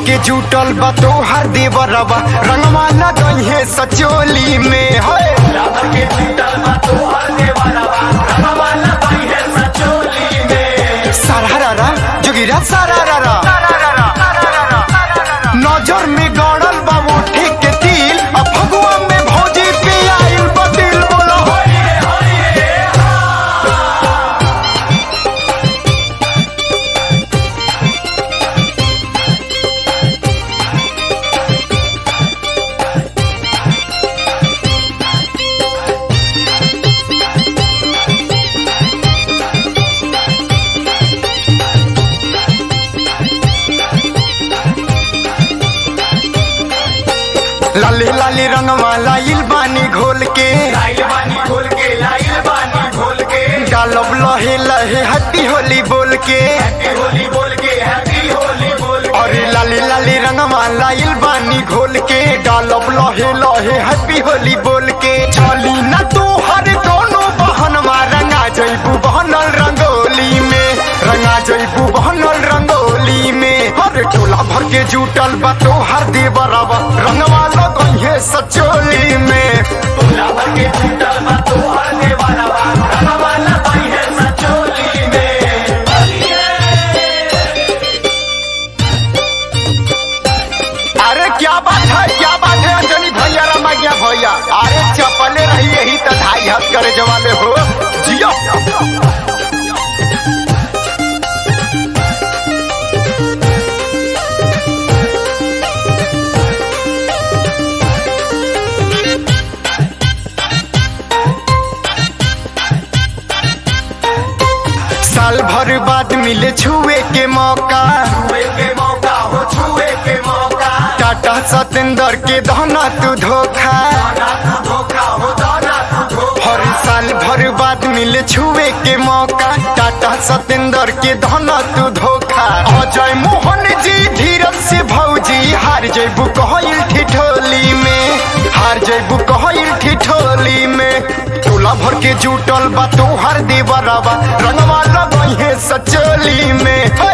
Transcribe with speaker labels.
Speaker 1: के जुटल बा तोहर देवरवा रंगवा लगइहे सचोली में है सारारा जोगिरा सारारा नजर में गड़ल बा मुट्ठी के तिल अब फगुआ में भौजी पे आइल बदिल बोलो लाली लाली रंगवा लाइल बानी घोल के डालब लहे लहे हट्टी होली बोल के अरे लाली लाली रंगवा लाइल बानी घोल के डालब लहे लहे हैप्पी होली बोल के चली न तू हर दोनों बहनवा रंगा जैबू बहनल रंगोली में रंगा जैबू बहनल रंगोली में हर टोला भर के जुटल बा तो हर देवरवा रंगवा लगइहे सचोली में अरे क्या बात है क्या बात है अंजनी भैया रमा गया भैया अरे चपले रही यही तो ढाई हाथ करे जवाले हो जियो साल भर बाद मिले छुए के मौका टाटा सतेंद्र के दहना तू धोखा हर साल भर बाद मिले छुए के मौका टाटा सतेंद्र के दहना तू धोखा अजय मोहन जी धीरज से भौजी हार जैबू कहल ठिठोली में हार जैबू कहल ठिठोली में टोला भर के जुटल बा तोहर देवरवा रंगवा लगइहे सचोली में